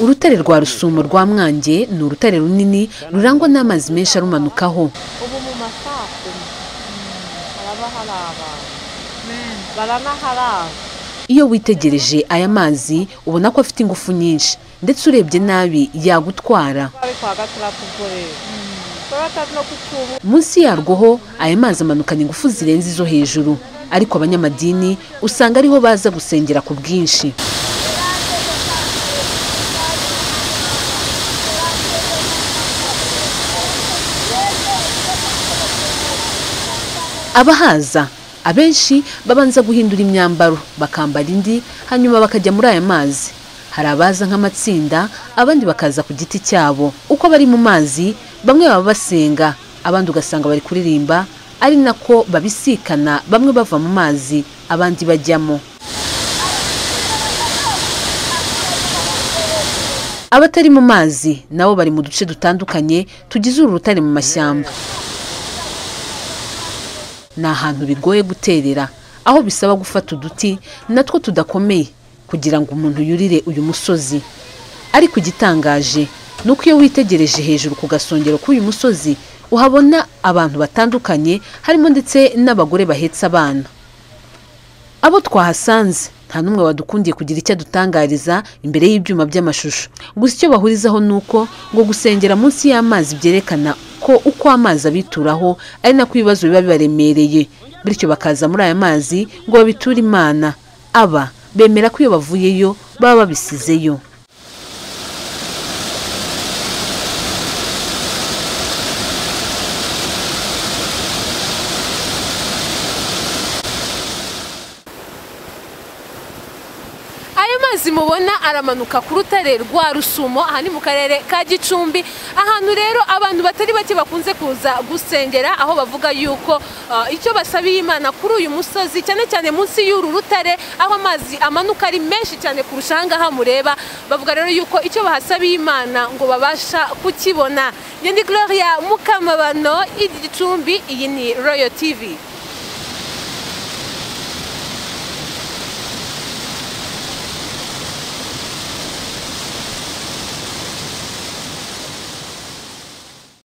urutare rwa rusumo rwa mwange ni urutare runini rurangwa n'amazi menshi arumanukaho ubu mu masaha kumi haraba hari abantu baranaharara iyo witegereje aya mazi ubona ko afite ingufu nyinshi ndetse urebye nabi yagutwara bari kwa gatandatu ubwo rero batatu no kutubu munsi yarwo ho aya mazi amanukana ingufu zirenze izo hejuru ariko abanyamadini usanga ariho baza gusengera ku bwinshi abahaza abenshi babanza guhindura imyambaro bakambara indi hanyuma bakajya muri aya mazi hari abaza nk'amatsinda abandi bakaza ku giti cyabo uko bari mu mazi bamwe baba basenga abandi ugasanga bari kuririmba ari nako babisikana bamwe bava mu mazi abandi bajyamo abatari mu mazi nabo bari mu duce dutandukanye tugize uru rutare mu mashyamba ni ahantu bigoye guterera aho bisaba gufata uduti natwo tudakomeye kugira ngo umuntu yurire uyu musozi ariko igitangaje ni uko iyo witegereje hejuru ku gasongero k'uyu musozi uhabona abantu batandukanye harimo ndetse n'abagore bahetse abana abo twahasanze nta n'umwe wadukundiye kugira icyo adutangariza imbere y'ibyuma by'amashusho gusa icyo bahurizaho ni uko ngo gusengera munsi y'amazi byerekana ko uko amazi abituraho ari nako ibibazo biba bibaremereye bityo bakaza muri aya mazi ngo babiture imana aba bemera ko iyo bavuyeyo baba babisizeyo ayo mazi mubona aramanuka ku rutare rwa rusumo aha ni mu karere ka gicumbi ahantu rero abantu batari bake bakunze kuza gusengera aho bavuga yuko ah, icyo basabiye imana kuri uyu musozi cyane cyane munsi y'uru rutare aho amazi amanuka ari menshi cyane kurusha aha ngaha mureba bavuga rero yuko icyo bahasabiye imana ngo babasha kukibona ngende gloria mukamabano igi gicumbi iyi ni royal tv